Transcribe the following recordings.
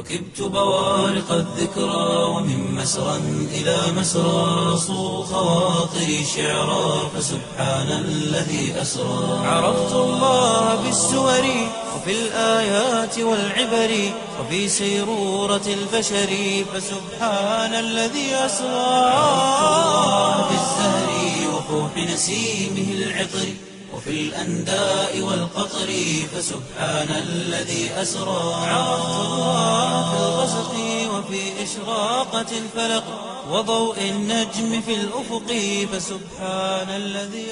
ركبت بوارق الذكرى ومن مسرى إلى مسرى صو خواطري شعرا فسبحان الذي أسرى عرفت الله بالسور وفي الآيات والعبر وفي سيرورة البشر فسبحان الذي أسرى عرفت الله بالزهر وفوح نسيمه العطر وفي الأنداء والقطر فسبحان الذي أسرى عرفت الله في الغسق وفي إشراقة الفلق وضوء النجم في الأفق فسبحان الذي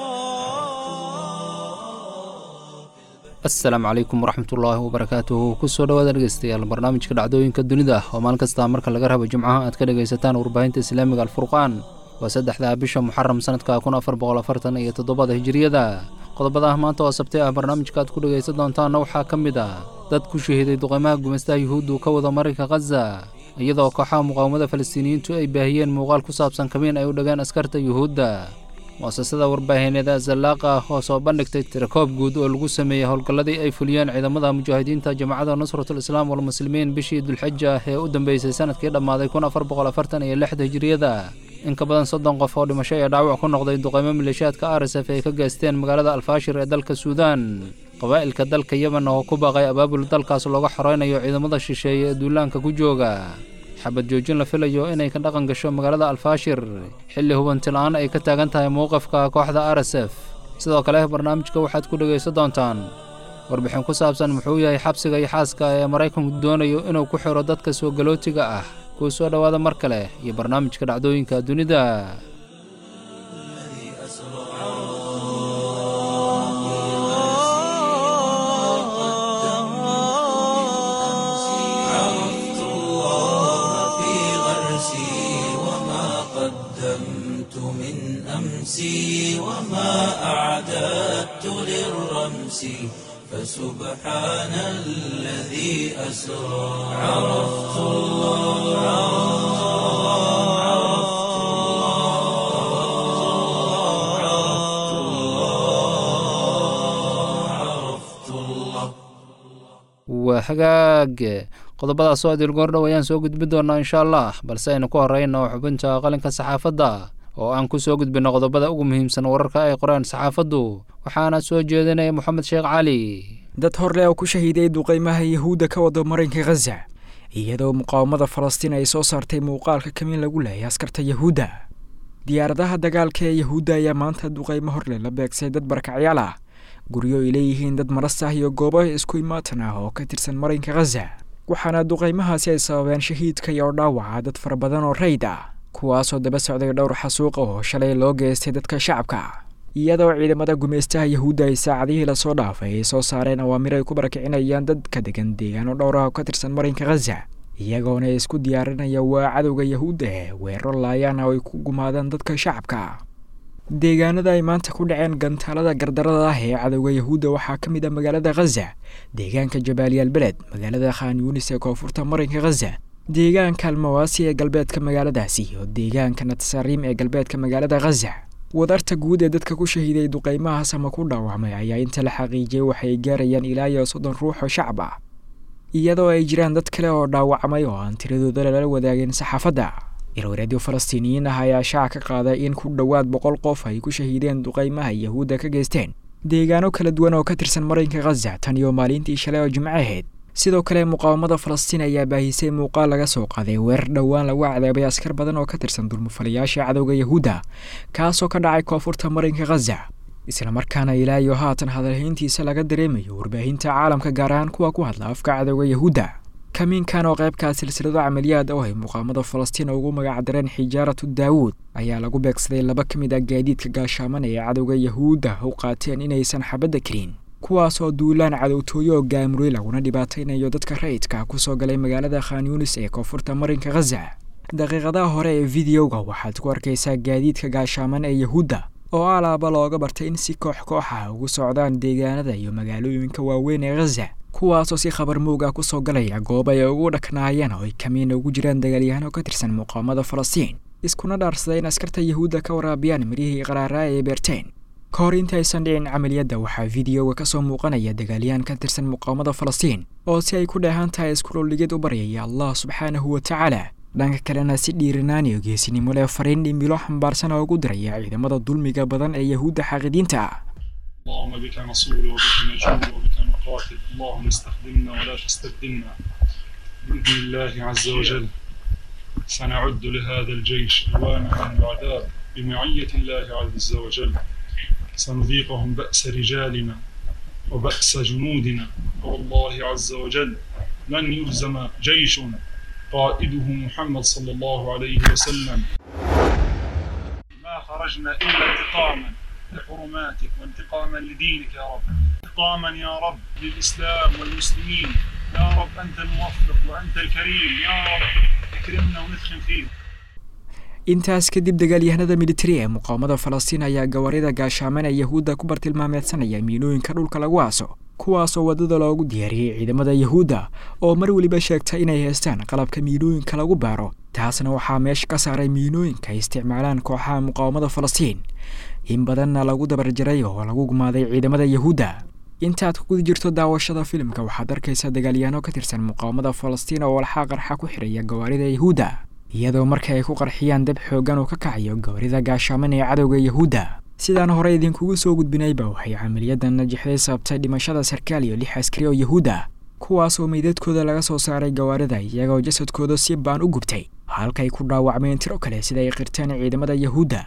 أسرى asalaamu calaykum waraxmatullaahi wabarakaatuhu kusoo dhawaada dhegeystayaal barnaamijka dhacdooyinka dunida oo maalin kasta marka laga rabo jimcaha aad ka dhegaysataan warbaahinta islaamiga alfurqaan waa saddexda bisha muxaram sanadka kun afar boqol afartan iyo toddobada hijiriyada qodobada maanta oo sabti ah barnaamijka aad ku dhegaysan doontaanna waxaa ka mid ah dad ku shahiiday duqeymaha gumaystaha yuhuuddu ka wada marinka khaza iyadoo kooxaha muqaawamada falastiiniyiintu ay baahiyeen muuqaal ku saabsan kamiin ay u dhageen askarta yuhuudda muasasada warbaahineeda zallaaqa oo soo bandhigtay tirakoob guud oo lagu sameeyey howlgalladii ay fuliyeen ciidamada mujaahidiinta jamacadda nusratul islaam walmuslimiin bishii dulxija ee u dambeysay sanadkii dhammaaday kun afar boqol afartan iyo lixda hijiriyada in ka badan soddon qof oo dhimasho iyo dhaawac ku noqday duqeymo maleeshiyaadka arsf ay ka geysteen magaalada alfaashir ee dalka suudaan qabaa'ilka dalka yemen oo ku baaqay abaabul dalkaas looga xoreynayo ciidamada shisheeye ee duulaanka ku jooga xabad joojin la filayo inay ka dhaqan gasho magaalada alfaashir xilli hubanti-la-aan ay ka taagan tahay mowqifka kooxda arsf sidoo kale barnaamijka waxaad ku dhegaysan doontaan warbixin ku saabsan muxuu yahay xabsiga iyo xaaska ee maraykanku doonayo inuu ku xiro dadka soo galootiga ah kuu soo dhowaada mar kale iyo barnaamijka dhacdooyinka dunida عرفت الله في غرسي وما قدمت من أمسي وما أعددت للرمس فسبحان الذي أسرى عرفت الله عرفت الله عرفت الله عرفت الله waa hagaag qodobadaas oo adil goordhow ayaan soo gudbin doonaa insha allah balse aynu ku horeyno xubinta qalinka saxaafadda oo aan ku soo gudbinno qodobada ugu muhiimsan wararka ay qoreen saxaafaddu waxaana soo jeedinaya moxamed sheekh cali dad horle oo ku shahiiday duqeymaha yahuudda ka wada marinka khaza iyadoo muqaawamada falastiin ay soo saartay muuqaalka kamiin lagu leeyay askarta yahuudda diyaaradaha dagaalka ee yahuudda ayaa maanta duqeymo horle la beegsay dad barakacyaal ah guryo ay leeyihiin dad maras ah iyo goobo isku imaatan ah oo ka tirsan marinka khaza waxaana duqeymahaasi ay sababeen shahiidka iyo dhaawaca dad fara badan oo rayd ah kuwaasoo daba socday dhowr xasuuqa oo shalay loo geystay dadka shacabka iyadoo ciidamada gumaystaha yahuudda ay saacadihii lasoo dhaafay ay soo saareen awaamir ay ku barakicinayaan dad ka degan deegaano dhowr ah oo ka tirsan marinka khaza iyagoona isku diyaarinaya waa cadowga yahuudda ee weeraro laayaan oo ay ku gumaadaan dadka shacabka deegaanada ay maanta ku dhaceen gantaalada gardarada ah ee cadowga yahuudda waxaa ka mid ah magaalada khaza deegaanka jabaaliyaal beled magaalada khan yuunis ee koonfurta marinka khaza deegaanka almawaasi ee galbeedka magaaladaasi iyo deegaanka natsariim ee galbeedka magaalada khaza wadarta guud ee dadka ku shahiiday duqeymahaas ama ku dhaawacmay ayaa inta la xaqiijiyey waxay gaarayaan ilaa iyo soddon ruux oo shacab ah iyadoo ay jiraan dad kale oo dhaawacmay oo aan tiradooda lala wadaagin saxaafadda ilwareedyo falastiiniyiin ah ayaa shaaca ka qaaday in ku dhowaad boqol qof ay ku shahiideen duqeymaha yahuudda ka geysteen deegaano kala duwan oo ka tirsan marinka khaza tan iyo maalintii shalay oo jimco ahayd sidoo kale muqaawamada falastiin ayaa baahisay muuqaal laga soo qaaday weerar dhowaan lagu cadaabay askar badan oo ka tirsan dulmufalayaasha cadowga yahuudda kaasoo ka dhacay koonfurta marinka khaza islamarkaana ilaa iyo haatan hadalhayntiisa laga dareemayo warbaahinta caalamka gaar ahaan kuwa ku hadla afka cadowga yahuudda kamiinkan oo qaybkaa silsilado camaliyaad oo ay muqaamada falastiin ugu magacdareen xijaaratu daawuud ayaa lagu beegsaday laba ka mid ah gaadiidka gaashaaman ee cadowga yahuudda u qaateen inaysan xabadda karin kuwaas oo duulaan cadowtooyo oo gaamuray laguna dhibaataynayo dadka rayidka kusoo galay magaalada khan yuunis ee koonfurta marinka khaza daqiiqadaha hore ee videoga waxaad ku arkaysaa gaadiidka gaashaaman ee yahuudda oo alaaba looga bartay in si koox kooxa ugu socdaan deegaanada iyo magaalooyinka waaweyn ee khaza kuwaasoo si khabar muuga kusoo galaya goob ay ugu dhaknaayeen oo ay kamiina ugu jiraan dagaalyahaan oo ka tirsan muqaamada falastiin iskuna dhaarsaday in askarta yahuudda ka waraabiyaan mirihii qaraaraa ee beerteen ka hor intaysan dhicin camaliyadda waxaa fideoga ka soo muuqanaya dagaalyahan ka tirsan muqaawamada falastiin oo si ay ku dheehan tahay iskuloligid u baryaya allah subxaanahu wa tacaala dhanka kalena si dhiiranaan iyo geesinimo leh fariin dhimilo xambaarsan oo ugu diraya ciidamada dulmiga badan ee yahuudda xaaqidiinta ah اللهم بك نصول وبك نجول وبك نقاتل اللهم استخدمنا ولا تستبدلنا بإذن الله عز وجل سنعد لهذا الجيش ألوانا من العذاب بمعية الله عز وجل سنذيقهم بأس رجالنا وبأس جنودنا والله عز وجل لن يهزم جيش قائده محمد صلى الله عليه وسلم ما خرجنا إلا انتقاما لحرماتك وانتقاما لدينك يا رب انتقاما يا رب للإسلام والمسلمين يا رب أنت الموفق وأنت الكريم يا رب اكرمنا وندخل فيه intaas kadib dagaalyahanada militari ee muqaawamada falastiin ayaa gawaarida gaashaaman ee yahuudda ku bartilmaameedsanaya miinooyinka dhulka lagu aaso kuwaasoo waddada loogu diyaariyey ciidamada yahuudda oo mar weliba sheegta inay haystaan qalabka miinooyinka lagu baaro taasna waxaa meesha ka saaray miinooyinka ay isticmaalaan kooxaha muqaawamada falastiin in badanna lagu dabarjaray oo lagu gumaaday ciidamada yahuudda intaad ku guda jirto daawashada filimka waxaad arkaysaa dagaalyahanno ka tirsan muqaawamada falastiin oo walxaa qarxa ku xidhaya gawaarida yahuudda iyadoo marka ay ku qarxiyaan dab xooggan uu ka kacayo gawaarida gaashaaman ee cadowga yahuudda sidaan hore idinkugu soo gudbinayba waxay camaliyadan najixday sababtay dhimashada sarkaal iyo lix askari oo yahuudda kuwaasoo meydadkooda laga soo saaray gawaarida iyagoo jasadkooda si baan u gubtay halkay ku dhaawacmeen tiro kale sida ay qirteen ciidamada yahuudda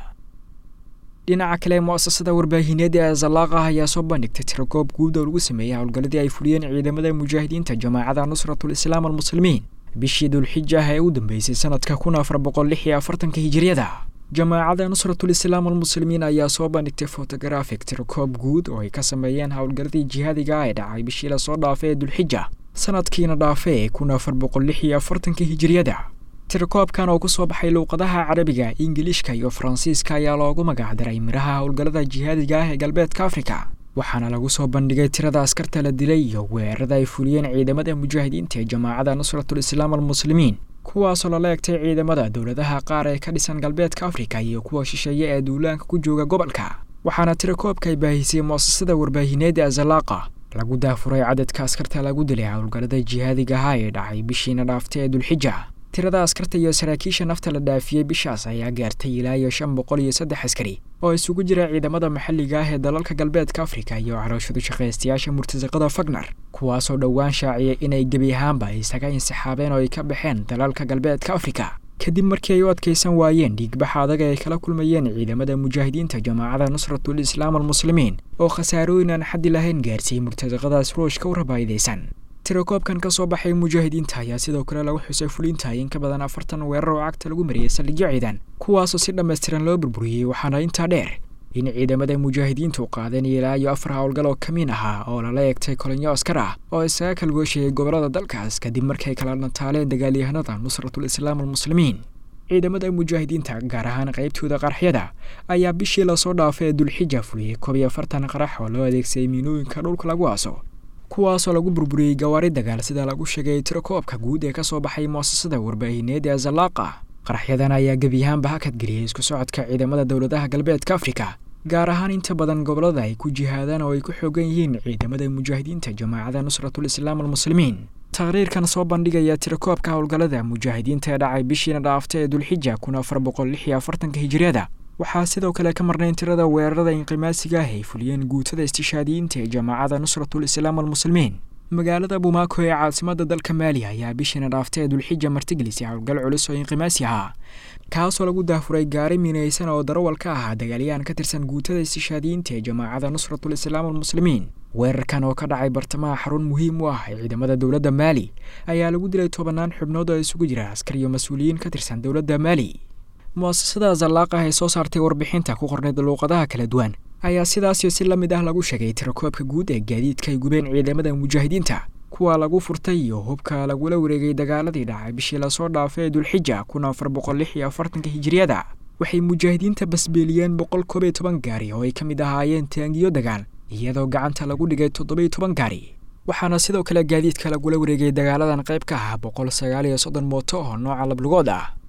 dhinaca kale mu'asasada warbaahineed ee zalaaqah ayaa soo bandhigtay tirokoob guud oo lagu sameeyey howlgalladii ay fuliyeen ciidamada mujaahidiinta jamaacada nusratul islaam almuslimiin bishii dulxija ah ee u dambeysay sanadka kun afar boqol lix iyo afartanka hijiriyada jamaacada nusratul islaam almuslimiin ayaa soo bandhigtay fotogarafik tirokoob guud oo ay ka sameeyeen howlgalladii jihaadiga ah ee dhacay bishii lasoo dhaafay ee dulxija sanadkiina dhaafay ee kun afar boqol lix iyo afartanka hijiriyada tirakoobkan oo ku soo baxay luuqadaha carabiga ingiliishka iyo faransiiska ayaa loogu magacdaray miraha howlgallada jihaadiga ah ee galbeedka afrika waxaana lagu soo bandhigay tirada askarta la dilay iyo weerarada ay fuliyeen ciidamada mujaahidiinta ee jamaacada nusratul islaam almuslimiin kuwaasoo lala egtay ciidamada dowladaha qaar ee ka dhisan galbeedka afrika iyo kuwa shisheeye ee duulaanka ku jooga gobolka waxaana tirakoobka ay baahisay mu'asasada warbaahineed ee zalaaqa lagu daafuray cadadka askarta lagu dilay howlgallada jihaadiga ahaa ee dhacay bishiina dhaaftay ee dulxija tirada askarta iyo saraakiisha nafta la dhaafiyey bishaas ayaa gaartay ilaa iyo shan boqol iyo saddex askari oo isugu jira ciidamada maxalliga ah ee dalalka galbeedka afrika iyo carooshadu shaqaystayaasha murtasaqada fagnar kuwaasoo dhowaan shaaciyay inay gebi ahaanba isaga insixaabeen oo ay ka baxeen dalalka galbeedka afrika kadib markii ay u adkaysan waayeen dhiigbaxa adaga ay kala kulmayeen ciidamada mujaahidiinta jamaacada nusratul islaam almuslimiin oo khasaarooyin aan xaddi lahayn gaarsiiyey murtasaqadaas ruushka u rabaayidaysan tirakoobkan ka soo baxay mujaahidiinta ayaa sidoo kale lagu xusay fulinta in ka badan afartan weerar oo cagta lagu mariyey saldhigyo ciidan kuwaasoo si dhammaystiran loo burburiyey waxaana intaa dheer in ciidamada mujaahidiintu qaadeen ilaa iyo afar howlgal oo kamiin ahaa oo lala eegtay kolonyo askar ah oo isaga kalgoosheeyey gobolada dalkaas kadib markay kala dhantaaleen dagaalyahanada nusratul islaam almuslimiin ciidamada mujaahidiinta gaar ahaan qaybtooda qaraxyada ayaa bishii lasoo dhaafay ee dulxija fuliyey koob iyo afartan qarax oo loo adeegsaday miinooyinka dhulka lagu aaso kuwaasoo lagu burburiyey gawaari dagaal sida lagu sheegay tirakoobka guud ee ka soo baxay mu'asasada warbaahineed ee zalaaqa qaraxyadan ayaa gebiyahaanba hakadgeliyey isku socodka ciidamada dowladaha galbeedka afrika gaar ahaan inta badan gobollada ay ku jihaadaan oo ay ku xoogan yihiin ciidamada mujaahidiinta jamaacada nusratul islaam almuslimiin taqriirkan soo bandhigaya tirakoobka howlgallada mujaahidiinta ee dhacay bishiina dhaaftay ee dulxija kun afar boqol lix iyo afartanka hijiriyada waxaa sidoo kale ka marnayn tirada weerarada inqimaasiga ah ay fuliyeen guutada istishaadiyiinta ee jamaacada nusratul islaam almuslimiin magaalada bumaako ee caasimada dalka maaliya ayaa bishiina dhaaftay ee dulxija martigelisay howlgal culus oo inqimaasi ahaa kaasoo lagu daafuray gaari miinaysan oo darawal ka ahaa dagaalyahan ka tirsan guutada istishaadiyiinta ee jamaacada nusratul islaam almuslimiin weerarkan oo ka dhacay bartamaha xarun muhiim u ah ee ciidamada dowladda maali ayaa lagu dilay tobanaan xubnood oo isugu jira askar iyo mas-uuliyiin ka tirsan dowladda maali mu'asasada zallaaqah ee soo saartay warbixinta ku qornayd luuqadaha kala duwan ayaa sidaasio si la mid ah lagu sheegay tirakoobka guud ee gaadiidka ay gubeen ciidamada mujaahidiinta kuwa lagu furtay iyo hubka lagula wareegay dagaaladii dhacay bishii lasoo dhaafay ee dulxija kun afar boqol lix iyo afartanka hijiriyada waxay mujaahidiinta basbeeliyeen boqol koob iyo toban gaari oo ay ka mid ahaayeen taangiyo dagaal iyadoo gacanta lagu dhigay toddobiyo toban gaari waxaana sidoo kale gaadiidka lagula wareegay dagaaladan qayb ka ah boqol sagaal iyo soddon mooto oo nooca lablugood ah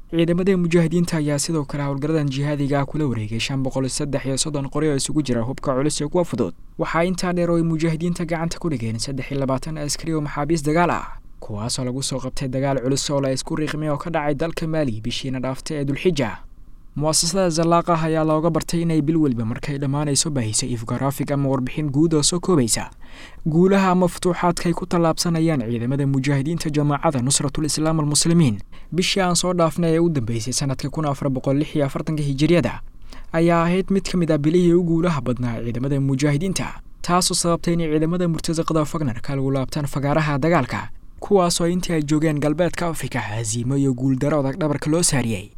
ciidamada mujaahidiinta ayaa sidoo kale howlgaradan jihaadiga ah kula wareegay shan boqol saddex iyo soddon qori oo isugu jira hubka culus iyo kuwa fudud waxaa intaa dheer oo ay mujaahidiinta gacanta ku dhigeen saddex iyo labaatan askari oo maxaabiis dagaal ah kuwaasoo lagu soo qabtay dagaal culus oo la isku riiqmay oo ka dhacay dalka maali bishiina dhaaftay ee dulxija mu'asasada zallaaqah ayaa looga bartay inay bil weliba markay dhammaanayso baahisa ifgaraafig ama warbixin guud oo soo koobaysa guulaha ama futuuxaadkaay ku tallaabsanayaan ciidamada mujaahidiinta jamaacada nusratul islaam almuslimiin bishii aan soo dhaafnay ee u dambeysay sanadka kun afar boqol lix iyo afartanka hijiriyada ayaa ahayd mid ka mid ah bilihii u guulaha badnaa ciidamada mujaahidiinta taasoo sababtay inay ciidamada murtasaqada fagnarka lagu laabtaan fagaaraha dagaalka kuwaasoo intii ay joogeen galbeedka afrika hasiimo iyo guuldaro odag dhabarka loo saariyey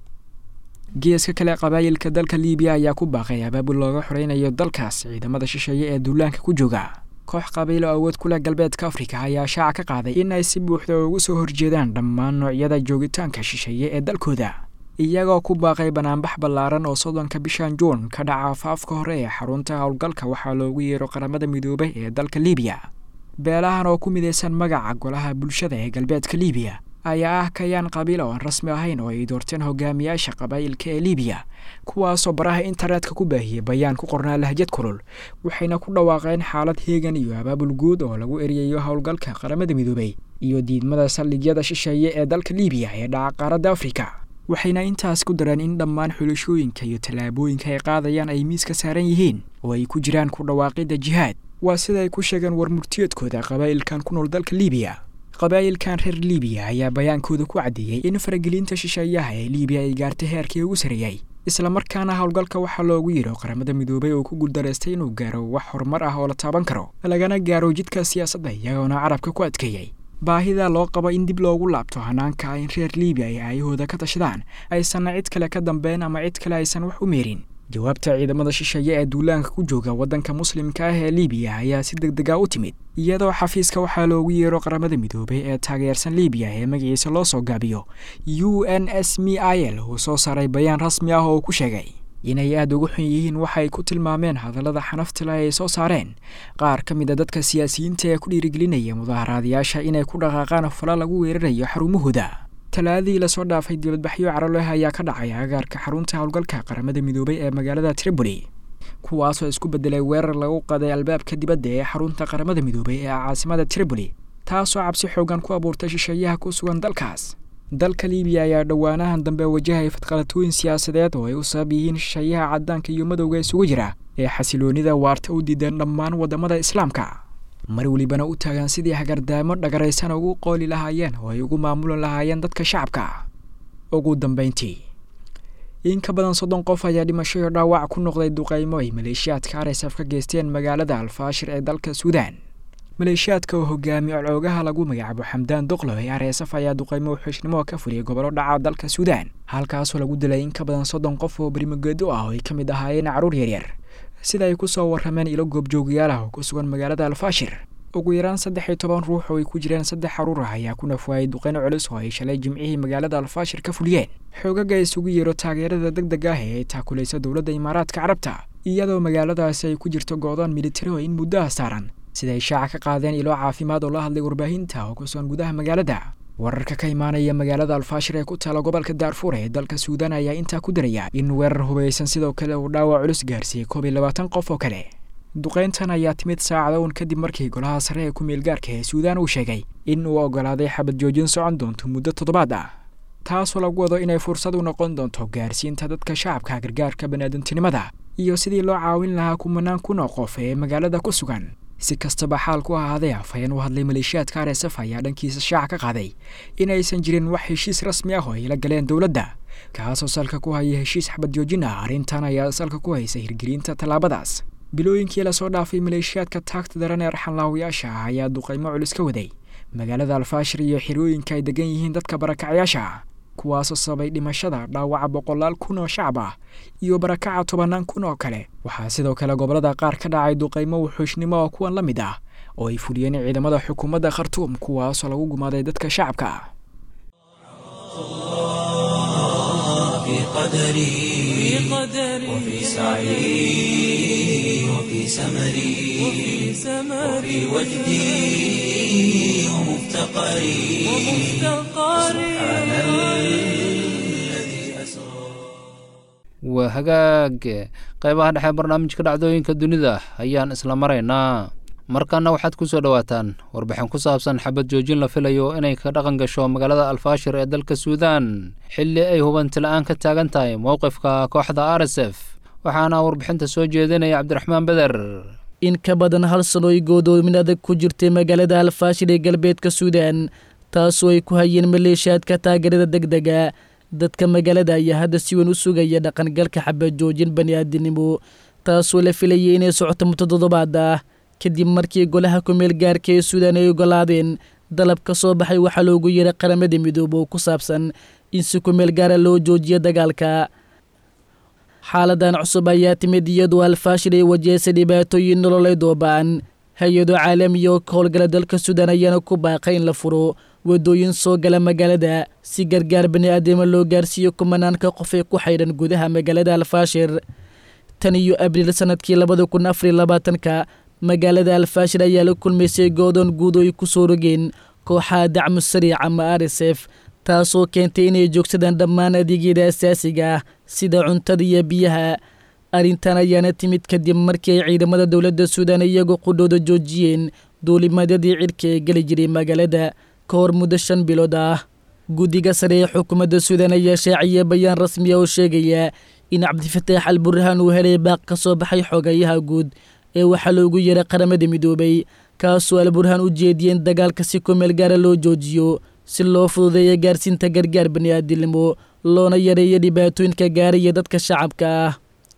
geeska kale qabaayilka dalka liibiya ayaa ku baaqay abaabul looga xoreynayo dalkaas ciidamada shisheeye ee duulaanka ku jooga koox qabiilo awood ku leh galbeedka afrika ayaa shaaca ka qaaday in ay si buuxda ugu soo horjeedaan dhammaan noocyada joogitaanka shisheeye ee dalkooda iyagoo ku baaqay banaanbax ballaaran oo soddonka bishan juun ka dhaca afaafka hore ee xarunta howlgalka waxaa loogu yeero qaramada midoobay ee dalka liibiya beelahan oo ku midaysan magaca golaha bulshada ee galbeedka liibiya ayaa ah kayaan qabiil oo aan rasmi ahayn oo ay doorteen hogaamiyaasha qabaa'ilka ee liibiya kuwaasoo baraha internetka ku baahiyey bayaan ku qornaa lahjad kulul waxayna ku dhawaaqeen xaalad heegan iyo abaabul guud oo lagu eriyayo howlgalka qaramada midoobay iyo diidmada saldhigyada shisheeye ee dalka liibiya ee dhaca qaaradda afrika waxayna intaas ku dareen in dhammaan xulashooyinka iyo tallaabooyinka ay qaadayaan ay miiska saaran yihiin oo ay ku jiraan ku dhawaaqidda jihaad waa sida ay ku sheegeen war murtiyeedkooda qabaa'ilkan ku nool dalka liibiya qabaa'ilkan reer liibiya ayaa bayaankooda ku caddeeyey in faragelinta shisheeyaha ee liibiya ay gaartay heerkii ugu sarreeyey islamarkaana howlgalka waxaa loogu yidho qaramada midoobay oo ku guuldaraystay inuu gaaro wax horumar ah oo la taaban karo lagana gaaro jidka siyaasadda iyagoona carabka ku adkeeyey baahida loo qabo in dib loogu laabto hanaanka in reer liibiya ay aayahooda ka tashadaan aysanna cid kale ka dambeyn ama cid kale aysan wax u meerin jawaabta ciidamada shisheeye ee duulaanka ku jooga waddanka muslimka ah ee liibiya ayaa si deg dega u timid iyadoo xafiiska waxaa loogu yeero qaramada midoobay ee taageersan liibiya ee magaciisa loo soo gaabiyo u n s m i l uu soo saaray bayaan rasmi ah oo ku sheegay inay aada uga xun yihiin waxay ku tilmaameen hadallada xanaftale ay soo saareen qaar ka mid a dadka siyaasiyiinta ee ku dhiirigelinaya mudaharaadayaasha inay ku dhaqaaqaan fala lagu weerarayo xarumahooda talaadadii lasoo dhaafay dibadbaxyo caroleh ayaa ka dhacay agaarka xarunta howlgalka qaramada midoobay ee magaalada tripoli kuwaasoo isku bedelay weerar lagu qaday albaabka dibadda ee xarunta qaramada midoobay ee caasimada tripoli taasoo cabsi xoogan ku abuurtay shisheeyaha ku sugan dalkaas dalka liibiya ayaa dhowaanahan dambe wajahaya fadqalatooyin siyaasadeed oo ay u sabab yihiin shisheeyaha caddaanka iyo madowga isugu jira ee xasiloonida waarta u diideen dhammaan waddamada islaamka mar welibana u taagan sidii hagardaamo dhagaraysan ugu qooli lahaayeen oo ay ugu maamulan lahaayeen dadka shacabka ugu dambeyntii in ka badan soddon qof ayaa dhimasho iyo dhaawac ku noqday duqaymo ay maleeshiyaadka arsaf ka geysteen magaalada alfaashir ee dalka suudaan maleeshiyaadka oo hogaamiye coloogaha lagu magacaabo xamdaan doqlo ee arsaf ayaa duqaymo xushnimo ka fuliyay gobollo dhaca dalka suudaan halkaasoo lagu dilay in ka badan soddon qof oo berimogeedo ah oo ay ka mid ahaayeen carruur yaryar sida ay ku soo warrameen ilo goobjoogyaal ah oo ku sugan magaalada alfaashir ugu yaraan saddex iyo toban ruux oo ay ku jireen saddex carruur ah ayaa ku nafwaayay duqeyno culus oo ay shalay jimcihii magaalada alfaashir ka fuliyeen xoogaga isugu yeero taageerada deg deg ah ee ay taakulayso dowladda imaaraadka carabta iyadoo magaaladaasi ay ku jirto go-doon militari oo in muddaha saaran sida ay shaaca ka qaadeen ilo caafimaad oo la hadlay warbaahinta oo ku sugan gudaha magaalada wararka ka imaanaya magaalada alfaashir ee ku taala gobolka daarfuur ee dalka suudaan ayaa intaa ku daraya in weerar hubaysan sidoo kale uu dhaawac culus gaarsiiyey koob iyo labaatan qof oo kale duqeyntan ayaa timid saacada uun kadib markii golaha sare ee ku-meelgaarka ee suudaan uu sheegay in uu oggolaaday xabad joojin socon doonto muddo toddobaad ah taasoo lagu wado inay fursad u noqon doonto gaarsiinta dadka shacabka gargaarka baniaadantinimada iyo sidii loo caawin lahaa kumanaan kun oo qof ee magaalada ku sugan si kastaba xaal ku ahaadee afhayeen u hadlay maleeshiyaadka arsaf ayaa dhankiisa shaaca ka qaaday inaysan jirin wax heshiis rasmi ah oo ay la galeen dowladda kaasoo salka ku haya heshiis xabad joojin ah arrintan ayaa salka ku haysa hirgelinta tallaabadaas bilooyinkii lasoo dhaafay maleeshiyaadka taagta daran ee arxanlaawayaasha ah ayaa duqaymo culus ka waday magaalada alfaashir iyo xirooyinka ay degan yihiin dadka barakacyaasha ah kuwaasoo sababay dhimashada dhaawaca boqolaal kun oo shacab ah iyo barakaca tobannaan kun oo kale waxaa sidoo kale gobollada qaar ka dhacay duqaymo wuxuushnimo oo kuwan la mid ah oo ay fuliyeen ciidamada xukuumadda khartuum kuwaasoo lagu gumaaday dadka shacabka ah في قدري وفي سعي وفي سمري وفي وجدي ومفتقري سبحان الذي waa hagaag qaybaha dhexe barnaamijka dhacdooyinka dunida ayaan isla maraynaa markana waxaad ku soo dhowaataan warbixin ku saabsan xabad joojin la filayo inay ka dhaqan gasho magaalada alfaashir ee dalka suudaan xilli ay hubanti la-aan ka taagan tahay mowqifka kooxda r s f waxaana warbixinta soo jeedinaya cabdiraxmaan beder in ka badan hal sano ay goodoomin adag ku jirtay magaalada alfaashir ee galbeedka suudaan taasoo ay ku hayeen maleeshiyaadka taageerada degdega dadka magaalada ayaa hadda si weyn u sugaya dhaqangalka xabad joojin bani'aadinimo taasoo la filayay inay socoto muddo toddobaad ah kadib markii golaha kumeel gaarka ee suudaan ay ogolaadeen dalab ka soo baxay waxaa loogu yeeray qaramada midoobe oo ku saabsan in si kumeel gaara loo joojiyo dagaalka xaaladan cusub ayaa timid iyadoo alfaashir ay wajahaysay dhibaatooyin nololeed oo ba-an hay-ado caalamiya oo ka howlgala dalka suudaan ayaana ku baaqay in la furo waddooyin soo gala magaalada si gargaar bani'aadama loo gaarsiiyo kumanaanka qof ee ku xaydhan gudaha magaalada alfaashir tan iyo abriil sanadkii labada kun afariy labaatanka magaalada alfaashir ayaa la kulmaysay goodoon guud oo ay ku soo rogeen kooxaha dacmu sariic ama r s f taasoo keentay inay joogsadaan dhammaan adeegyada asaasiga ah sida cuntada iyo biyaha arrintan ayaana timid kadib markii ay ciidamada dowladda suudaan iyagoo qudhooda joojiyeen duulimadyadii cidhka ee geli jiray magaalada ka hor muddo shan bilood ah guddiga sare ee xukuumadda suudaan ayaa shaaciyay bayaan rasmi ah oo sheegaya in cabdifataax al burhaan uu helay baaq ka soo baxay xogayaha guud ee waxaa loogu yeeray qaramada midoobay kaasoo al burhaan u jeediyeen dagaalka si kumeel gaara loo joojiyo si loo fududeeya gaarsiinta gargaar bani'aadinimo loona yareeyo dhibaatooyinka gaaraya dadka shacabka ah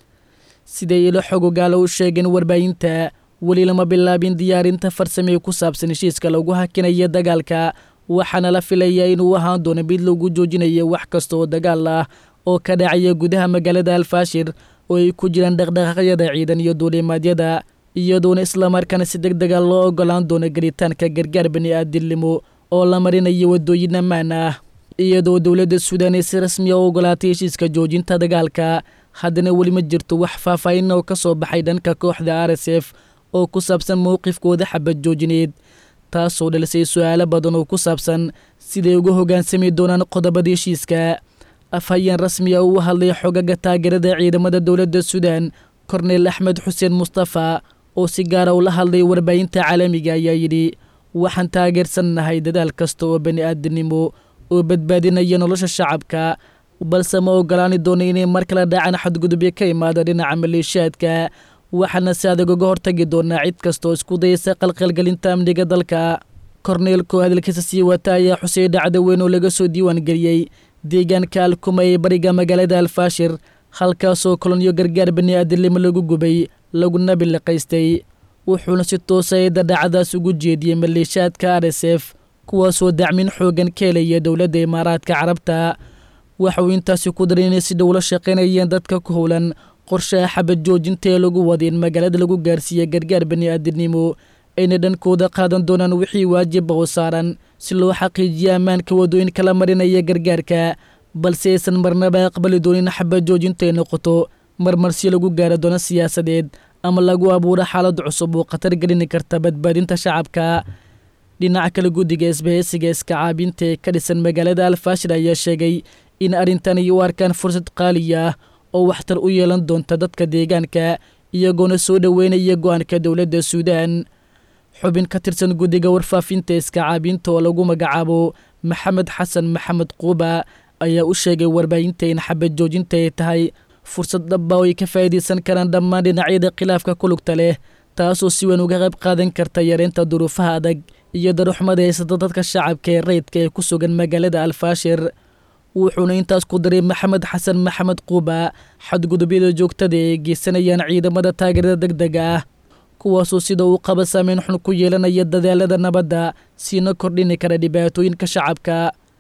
siday ilo xogogaala u sheegeen warbaahinta weli lama bilaabin diyaarinta farsamee ku saabsan heshiiska lagu hakinaya dagaalka waxaana la filayaa inuu ahaan doono mid lagu joojinayo wax kasta oo dagaal ah oo ka dhacaya gudaha magaalada alfaashir oo ay ku jiraan dhaqdhaqaaqyada ciidan iyo duulimaadyada iyadoona islamarkaana si deg dega loo ogolaan doono gelitaanka gargaar bani'aadinimo oo la marinayo waddooyin ammaan ah iyadoo dowladda suudaan ay si rasmi a u ogolaatay heshiiska joojinta dagaalka haddana weli ma jirto wax faahfaahin oo ka soo baxay dhanka kooxda r s f oo ku saabsan mowqifkooda xabad joojineed taasoo dhalisay su-aalo badan oo ku saabsan siday uga hoggaansami doonaan qodobada heshiiska afhayeen rasmi ah uu hadlay xogaga taageerada ciidamada dowladda suudaan korneyl axmed xuseen mustafa oo si gaara ula hadlay warbaahinta caalamiga ayaa yidhi waxaan taageersannahay dadaal kasta oo bani'aadinimo oo badbaadinaya nolosha shacabka balse ma ogolaani doono inay mar kale dhacaan xadgudubyo ka imaada dhinaca maleeshiyaadka waxaana si adag uga hortagi doonaa cid kastaoo isku dayaysa qalqalgelinta amniga dalka korneelkoo hadalkiisa sii wata ayaa xusay dhacdo weyn oo laga soo diiwaan geliyey deegaanka alkuma ee bariga magaalada alfaashir halkaasoo kolonyo gargaar bani'aadinimo lagu gubay laguna biliqaystay wuxuuna si toosa eedda dhacdaas ugu jeediyey maleeshiyaadka r s f kuwaasoo dacmin xoogan ka helaya dowladda imaaraadka carabta waxauu intaasi ku daray inay si dhow la shaqaynayeen dadka ku howlan qorshaha xabad joojinta ee lagu wada in magaalada lagu gaarsiiya gargaar bani'aadinimo ayna dhankooda qaadan doonaan wixii waajiba oo saaran si loo xaqiijiyo ammaanka waddooyin kala marinaya gargaarka balse aysan marnaba aqbali doonin xabad joojinta ay noqoto marmarsi lagu gaara doono siyaasadeed ama lagu abuuro xaalad cusub oo khatar gelini karta badbaadinta shacabka dhinaca kale guddiga isbahaysiga iska caabinta ee ka dhisan magaalada alfaashir ayaa sheegay in arrintani u arkaan fursad qaaliya ah oo waxtar u yeelan doonta dadka deegaanka iyagoona soo dhoweynaya go-aanka dowladda suudaan xubin ka tirsan guddiga warfaafinta iska caabinta oo lagu magacaabo maxamed xasan maxamed quuba ayaa u sheegay warbaahinta in xabad joojinta ay tahay fursad dhaba oo ay ka faa'iidaysan karaan dhammaan dhinacyada khilaafka ku lugta leh taasoo si weyn uga qayb qaadan karta yareynta duruufaha adag iyo daruxmada haysata dadka shacabka ee rayidka ee ku sugan magaalada alfaashir wuxuuna intaas ku daray maxamed xasan maxamed quuba xadgudubyada joogtada ee geysanayaan ciidamada taageerada deg dega ah kuwaasoo sida uu qaba saameyn xun ku yeelanaya dadaalada nabadda siina kordhini kara dhibaatooyinka shacabka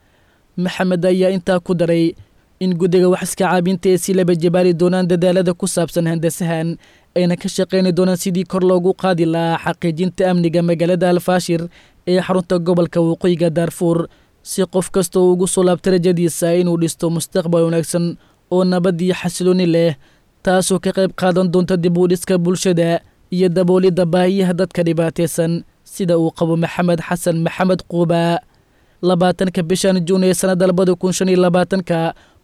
maxamed ayaa intaa ku daray in guddiga wax iska caabinta ee si laba jabaali doonaan dadaalada ku saabsan handasahan ayna ka shaqayni doonaan sidii kor loogu qaadi lahaa xaqiijinta amniga magaalada alfaashir ee xarunta gobolka waqooyiga daarfuur si qof kasta uu ugu soo laabta rajadiisa inuu dhisto mustaqbal wanaagsan oo nabad iyo xasilooni leh taasoo ka qayb qaadan doonta dib u dhiska bulshada iyo daboolidda baahiyaha dadka dhibaataysan sida uu qabo maxamed xasan maxamed quuba labaatanka bishan juun ee sannadda labada kun shan iyo labaatanka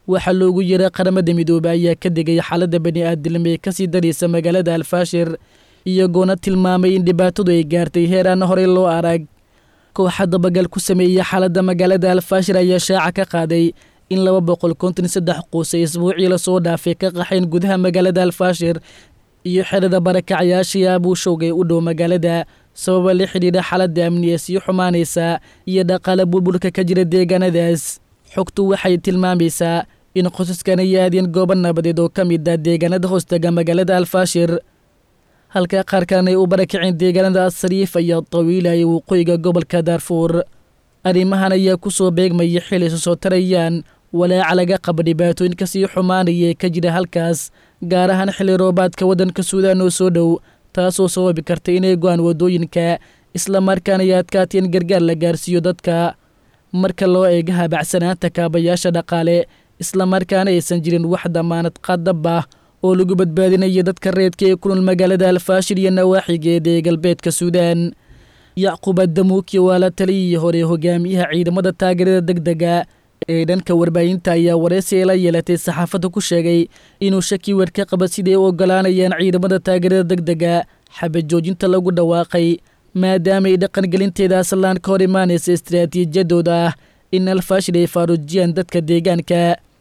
waxaa loogu yeeray qaramada midoobe ayaa ka degay xaaladda bani aadilma ee kasii daraysa magaalada alfaashir iyagoona tilmaamay in dhibaatadu ay gaartay heer aan horey loo arag kooxa dabagal ku sameeyey xaaladda magaalada alfaashir ayaa shaaca ka qaaday in laba boqol konton saddex quusay isbuucii lasoo dhaafay ka qaxayn gudaha magaalada alfaashir iyo xerada barakacayaashii abuushowga ee u dhow magaalada sababa la xidhiidha xaaladda amni ee sii xumaanaysa iyo dhaqaale burburka ka jira deegaanadaas xogtu waxay tilmaamaysaa in qosaskan ay aadeen goobo nabadeed oo ka mid ah deegaanada hoostaga magaalada alfaashir halka qaar kalena ay u barakaceen deegaanada asariifa iyo tawiila ee waqooyiga gobolka daarfuur arrimahan ayaa ku soo beegmaya xil isu soo tarayaan walaaca laga qaba dhibaatooyin kasii xumaanaya ee ka jira halkaas gaar ahaan xilli roobaadka waddanka suudaan oo soo dhow taasoo sababi karta inay go-aan waddooyinka islamarkaana ay adkaatay in gargaar la gaarsiiyo dadka marka loo eega habacsanaanta kaabayaasha dhaqaale islamarkaana aysan jirin wax damaanad qadab ah oo lagu badbaadinayo dadka reedka ee ku nool magaalada alfaashir iyo nawaaxigeeda ee galbeedka suudaan yacquub adamuuki waa la taliyii hore hogaamiyaha ciidamada taageerada deg dega ee dhanka warbaahinta ayaa wareysi ay la yeelatay saxaafadda ku sheegay inuu shaki weer ka qaba siday u ogolaanayaan ciidamada taageerada deg dega xabad joojinta lagu dhawaaqay maadaama ay dhaqangelinteeda aslaan ka hor imaanaysa istaraatiijiyadooda ah in alfaashir ay faaruujiyaan dadka deegaanka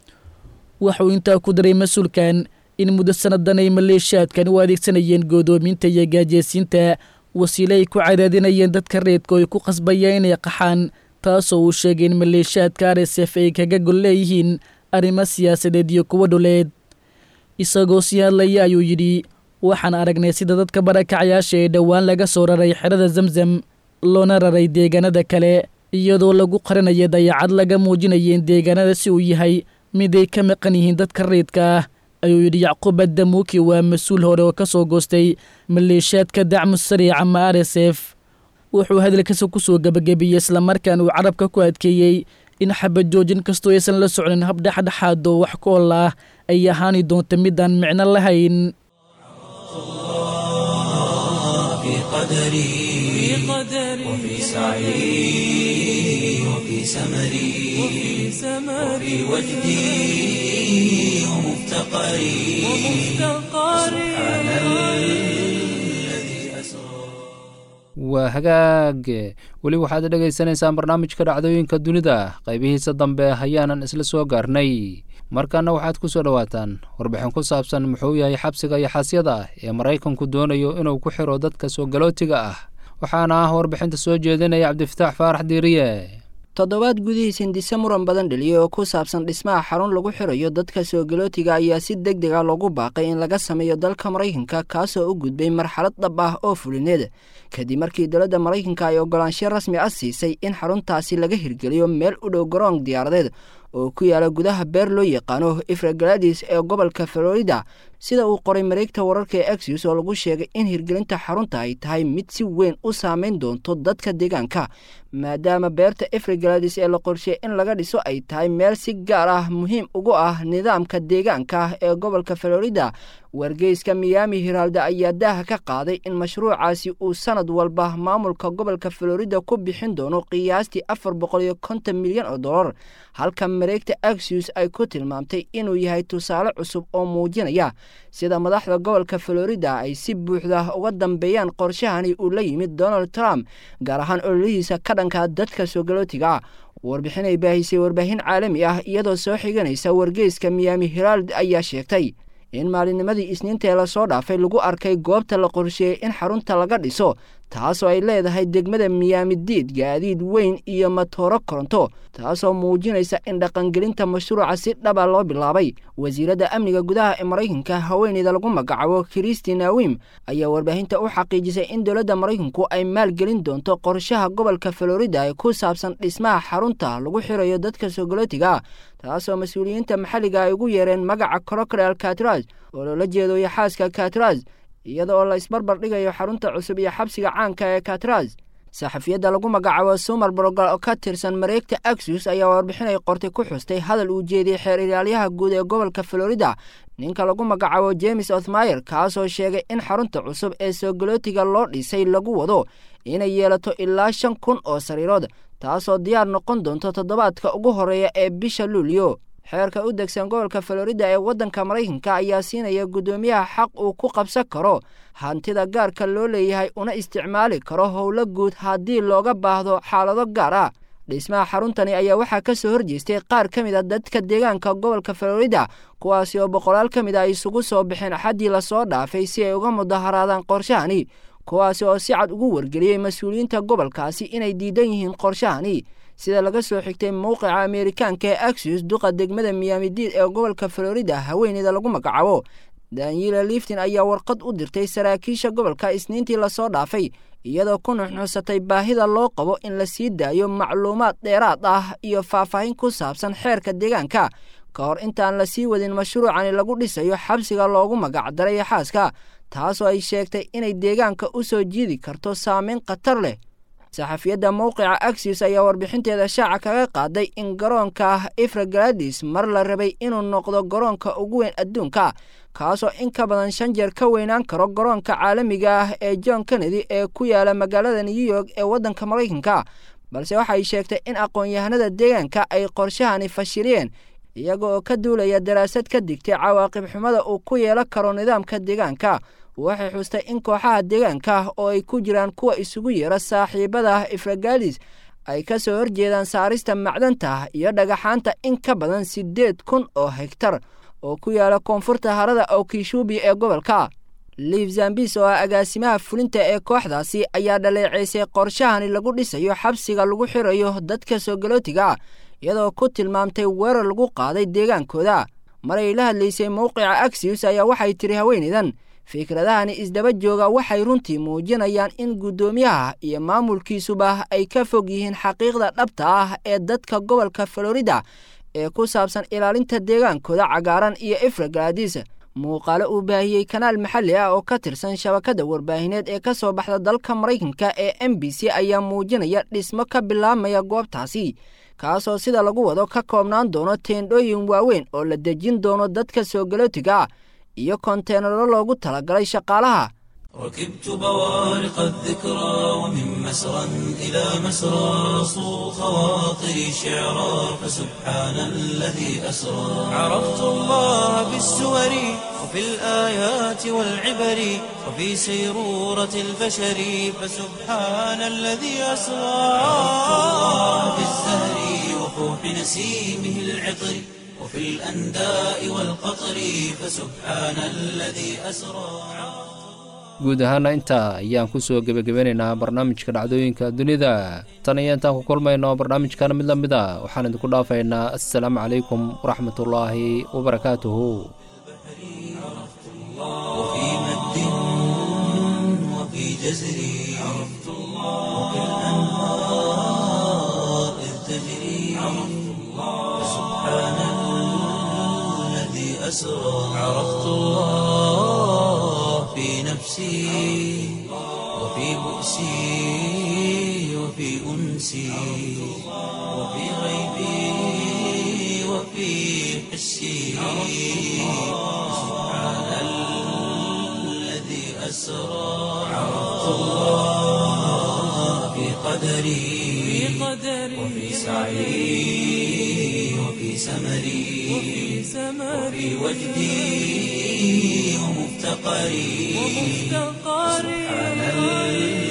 waxuu intaa ku daray mas-uulkan in muddo sannadan ay maleeshiyaadkan u adeegsanayeen goodoominta iyo gaajeysiinta wasiile ay ku cadaadinayeen dadka reedka oo ay ku qasbayaan inay qaxaan taasoo uu sheegay in maleeshiyaadka r s f ay kaga gol leeyihiin arrimo siyaasadeed iyo kuwo dhuleed isagoo sii hadlaya ayuu yidhi waxaan aragnay sida dadka barakacayaasha ee dhowaan laga soo raray xerada zamzam loona raray deegaanada kale iyadoo lagu qarinaya dayacad laga muujinaya in deegaanada si uu yahay mid ay ka maqan yihiin dadka reedka ah ayuu yidhi yacquub adamuuki waa mas-uul hore oo ka soo goostay maleeshiyaadka dacmu sariic ama r s f wuxuu hadalkiisa ku soo gebagabiyey islamarkaan uu carabka ku adkeeyey in xabad joojin kastoo aysan la socnin hab dhexdhexaad oo wax ku ol ah ay ahaani doonta midaan micno lahayn في قدري وفي سعي وفي سمري وفي وجدي ومفتقري سبحان الذي أسرى waa hagaag weli waxaad dhegaysanaysaan barnaamijka dhacdooyinka dunida qaybihiisa dambe ayaanan isla soo gaarnay markaana waxaad ku soo dhowaataan warbixin ku saabsan muxuu yahay xabsiga iyo xasyada ee maraykanku doonayo inuu ku xiro dadka soo galootiga ah waxaana ah warbixinta soo jeedinaya cabdifataax faarax diiriye toddobaad gudihiis hindise muran badan dheliyey oo ku saabsan dhismaha xarun lagu xirayo dadka soo galootiga ayaa si deg deg a loogu baaqay in laga sameeyo dalka maraykanka kaasoo u gudbay marxalad dhab ah oo fulineed kadib markii dowladda maraykanka ay ogolaansho rasmi ah siisay in xaruntaasi laga hirgeliyo meel u dhow garoon diyaaradeed oo ku yaala gudaha beer loo yaqaano ifragaladis ee gobolka florida sida uu qoray mareegta wararka ee exus oo lagu sheegay in hirgelinta xarunta ay tahay mid si weyn u saameyn doonto dadka deegaanka maadaama beerta ifragaladis ee la qorsheey in laga dhiso ay tahay meel si gaar ah muhiim ugu ah nidaamka deegaanka ah ee gobolka florida wargeyska miyaami hiraalda ayaa daaha ka qaaday in mashruucaasi uu sanad walba maamulka gobolka florida ku bixin doono qiyaastii afar boqol iyo konton milyan oo dollar halka mareegta axius ay ku tilmaamtay inuu yahay tusaale cusub oo muujinaya sida madaxda gobolka florida ay si buuxda uga dambeeyaan qorshahani uu la yimid donald trump gaar ahaan ololihiisa ka dhanka dadka soogalotiga warbixin ay baahisay warbaahin caalami ah iyadoo soo xiganaysa wargeyska miyaami hiraald ayaa sheegtay in maalinnimadii isniinta ee lasoo dhaafay lagu arkay goobta la qorsheeyey in xarunta laga dhiso taasoo ay leedahay degmada miyaami diid gaadiid weyn iyo matooro koronto taasoo muujinaysa in dhaqangelinta mashruuca si dhaba loo bilaabay wasiiradda amniga gudaha ee maraykanka haweeneyda lagu magacaabo kristin awim ayaa warbaahinta u xaqiijisay in dowladda maraykanku ay maalgelin doonto qorshaha gobolka florida ee ku saabsan dhismaha xarunta lagu xirayo dadka sogolotiga taasoo mas-uuliyiinta maxalliga ay ugu yeereen magaca crocodile catras oo loola jeedo yaxaaska catras iyada oo la isbarbar dhigayo xarunta cusub iyo xabsiga caanka ee catras saxafiyadda lagu magacaabo sumar brogal oo ka tirsan mareegta axus ayaa warbixinay qortay ku xustay hadal uu jeediyey xeer ilaalyaha guud ee gobolka florida ninka lagu magacaabo james othmayer kaasoo sheegay in xarunta cusub ee soogolootiga loo dhisay lagu wado inay yeelato ilaa shan kun oo sariirood taasoo diyaar noqon doonto toddobaadka ugu horreeya ee bisha luulyo xeerka u degsan gobolka florida ee waddanka maraykanka ayaa siinaya guddoomiyaha xaq uu ku qabsan karo hantida gaarka loo leeyahay una isticmaali karo howlo guud haddii looga baahdo xaalado gaar ah dhismaha xaruntani ayaa waxaa ka soo horjeestay qaar ka mid a dadka deegaanka gobolka florida kuwaasi oo boqolaal ka mid a isugu soo baxeen axaddii lasoo dhaafay si ay uga mudaharaadaan qorshahani kuwaasi oo si cad ugu wargeliyey mas-uuliyiinta gobolkaasi inay diidan yihiin qorshahani sida laga soo xigtay mowqica ameerikaanka ee axus duqa degmada miyaamidiid ee gobolka florida haweeneyda lagu magacaabo daniela liftin ayaa warqad u dirtay saraakiisha gobolka isniintii lasoo dhaafay iyadoo ku nuxnuxsatay baahida loo qabo in la sii daayo macluumaad dheeraad ah iyo faahfaahin ku saabsan xeerka deegaanka ka hor intaan la sii wadin mashruucani lagu dhisayo xabsiga loogu magacdaray xaaska taasoo ay sheegtay inay deegaanka u soo jiidi karto saameyn khatar leh saxafiyadda mowqica axis ayaa warbixinteeda shaaca kaga qaaday in garoonka ifragaladis mar la rabay inuu noqdo garoonka ugu weyn adduunka kaasoo in ka badan shan jeer ka weynaan karo garoonka caalamiga ah ee john kennedy ee ku yaala magaalada new york ee waddanka maraykanka balse waxay sheegtay in aqoon-yahanada deegaanka ay qorshahani fashiliyeen iyaga oo ka duulaya daraasad ka digtay cawaaqib xumada uu ku yeelan karo nidaamka deegaanka waxay xustay in kooxaha deegaanka oo ay ku jiraan kuwa isugu yeera saaxiibada ifragalis ay ka soo horjeedaan saarista macdanta iyo dhagaxaanta in ka badan siddeed kun oo hegtar oo ku yaala koonfurta harada okishubi ee gobolka liif zambis oo ah agaasimaha fulinta ee kooxdaasi ayaa dhaleeceysay qorshahani lagu dhisayo xabsiga lagu xirayo dadka soogalotiga iyadoo ku tilmaamtay weerar lagu qaaday deegaankooda maray la hadlaysay mowqica axis ayaa waxay tiri haweenaydan fikradahani isdaba jooga waxay runtii muujinayaan in guddoomiyaha iyo maamulkiisuba ay ka fog yihiin xaqiiqda dhabta ah ee dadka gobolka florida ee ku saabsan ilaalinta deegaankooda cagaaran iyo ifragaladis muuqaalo uu baahiyey kanaal maxalli ah oo ka tirsan shabakadda warbaahineed ee ka soo baxda dalka maraykanka ee m b c ayaa muujinaya dhismo ka bilaabmaya goobtaasi kaasoo sida lagu wado ka koobnaan doono teendhooyin waaweyn oo la dejin doono dadka soogalotiga iyo konteenaro loogu talagalay shaqaalaha ركبت بوارق الذكرى ومن مسرى إلى مسرى صو خواطري شعرا فسبحان الذي أسرى عرفت الله بالسور وفي الآيات والعبر وفي سيرورة البشر فسبحان الذي أسرى عرفت الله بالزهر وفوح نسيمه العطر وفي الأنداء والقطر فسبحان الذي أسرى guud ahaana intaa ayaan ku soo gebagabeynaynaa barnaamijka dhacdooyinka dunida tan iyo intaan ku kulmayno barnaamijkan mid la mid a waxaan idinku dhaafaynaa assalaamu calaykum waraxmatullaahi wabarakaatuhu وفي مد وفي جزر عرفت الله وفي الأنهار إذ تجري عرفت الله سبحان الذي أسرى عرفت الله في نفسي وفي بؤسي وفي أنسي وفي غيبي وفي حسي سبحان الذي أسرى عرفت الله في قدري وفي سعي وفي سمري وفي وجدي ومفتقري سبحان الذي